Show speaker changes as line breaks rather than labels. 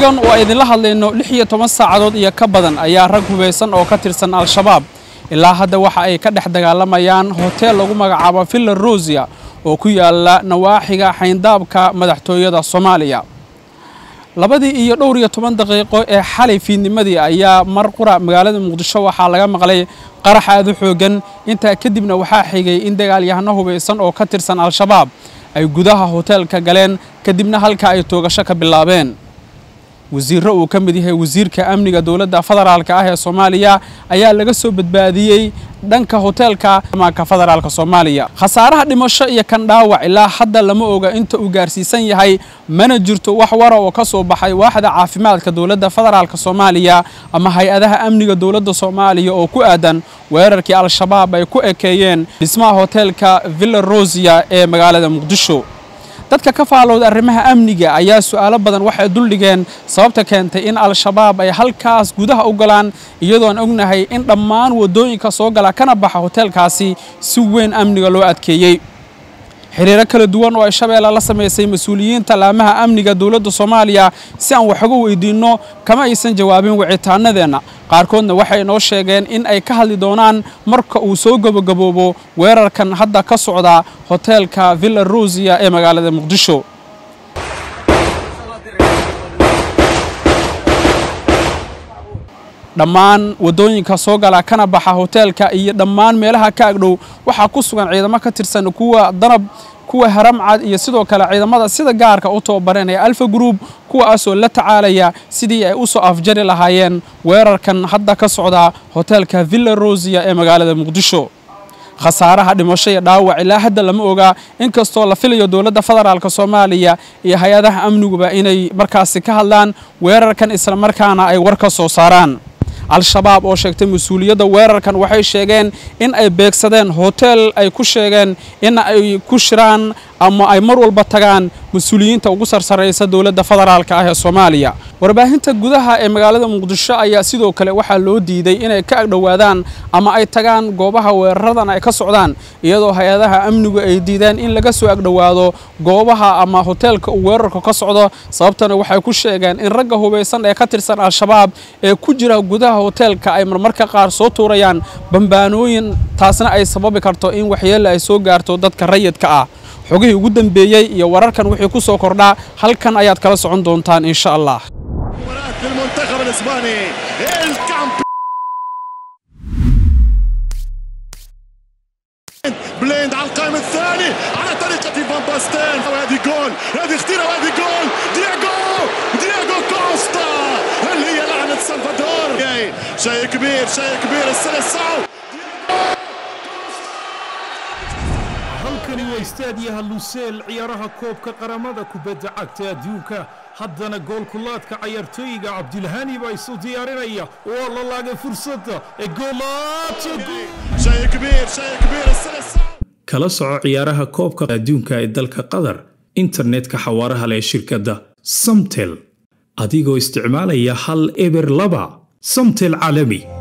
xilligan oo ay idinla hadlayno lix iyo toban saacadood iyo ka badan ayaa rag hubaysan oo ka tirsan al-shabaab ilaa hadda waxa ay ka dhex dagaalamayaan hoteel lagu magacaabo villa rosia oo ku yaala nawaaxiga xayndaabka madaxtooyada soomaaliya labadii iyo dhowr iyo toban daqiiqo ee xalay fiidnimadii ayaa mar qura magaalada muqdisho waxaa laga maqlay qarax aad u xooggan intaa kadibna waxaa xigay in dagaalyahano hubaysan oo ka tirsan al-shabaab ay gudaha hoteelka galeen kadibna halka ay toogasho ka bilaabeen wasiirro uu ka mid yahay wasiirka amniga dowladda federaalka ah ee soomaaliya ayaa laga soo badbaadiyey dhanka hoteelka amaanka federaalka soomaaliya khasaaraha dhimasho iyo kan dhaawac ilaa hadda lama oga inta uu gaarsiisan yahay mana jirto wax wara oo ka soo baxay waaxda caafimaadka dowladda federaalka soomaaliya ama hay-adaha amniga dowladda soomaaliya oo ku aadan weerarkii al-shabaab ay ku ekeeyeen dhismaha hoteelka villa rosia ee magaalada muqdisho dadka ka faalowda arrimaha amniga ayaa su'aalo badan waxay duldhigeen sababta keentay in al-shabaab ay halkaas gudaha u galaan iyadoon ognahay in dhammaan waddooyinka soo gala kana baxa hoteelkaasi si weyn amniga loo adkeeyey xiriiro kala duwan oo ay shabeelle la samaysay mas-uuliyiinta laamaha amniga dowladda soomaaliya si aan waxuga weydiinno kama aysan jawaabin wicitaanadeenna qaarkoodna waxay noo sheegeen in ay ka hadli doonaan marka uu soo gabagaboobo weerarkan hadda ka socda hoteelka villa rosia ee magaalada muqdisho dhammaan waddooyinka soo gala kana baxa hoteelka iyo dhammaan meelaha ka agdhow waxaa ku sugan ciidamo ka tirsan kuwa danab kuwa haramcad iyo sidoo kale ciidamada sida gaarka u tababareen ee alfa group kuwaasoo la tacaalaya sidii ay u soo afjari lahaayeen weerarkan hadda ka socda hoteelka villa rosia ee magaalada muqdisho khasaaraha dhimasho iyo dhaawac ilaa hadda lama oga inkastoo la filayo dowladda federaalk soomaaliya iyo hay-adaha amniguba inay markaasi ka hadlaan weerarkan islamarkaana ay war ka soo saaraan al-shabaab oo sheegtay mas-uuliyadda weerarkan waxay sheegeen in ay beegsadeen hoteel ay ku sheegeen in ay ku shiraan ama ay mar walba tagaan mas-uuliyiinta ugu sarsaraysa dowladda federaalka ah ee soomaaliya warbaahinta gudaha ee magaalada muqdisho ayaa sidoo kale waxaa loo diiday inay ka agdhowaadaan ama ay tagaan goobaha weeraradan ay ka socdaan iyadoo hay-adaha amnigu ay diideen in laga soo agdhowaado goobaha ama hoteelka uu weerarku ka socdo sababtana waxay ku sheegeen in ragga hubaysan ee ka tirsan al-shabaab ee ku jira gudaha hoteelka ay marmarka qaar soo tuurayaan bambaanooyin taasna ay sababi karto in waxyeelle ay soo gaarto dadka rayidka ah xogihii ugu dambeeyey iyo wararkan wixii ku soo kordhaa halkan ayaad kala socon doontaan insha allah
بليند على القائم الثاني على طريقة فان باستين وهذه جول هذه خطيرة وهذه جول دياغو دياغو كوستا هل هي لعنة سلفادور شيء كبير شيء كبير السلسعو
halkani waa istaadiyaha luseel ciyaaraha koobka qaramada kubadda cagta adduunka haddana goolkulaadka cayaartooyiga cabdilhani baa isu diyaarinaya waa la laagay fursadda ee
kala soco ciyaaraha koobka adduunka ee dalka qatar internetka xawaaraha leh shirkadda samtel adigoo isticmaalaya hal eber laba samtel caalami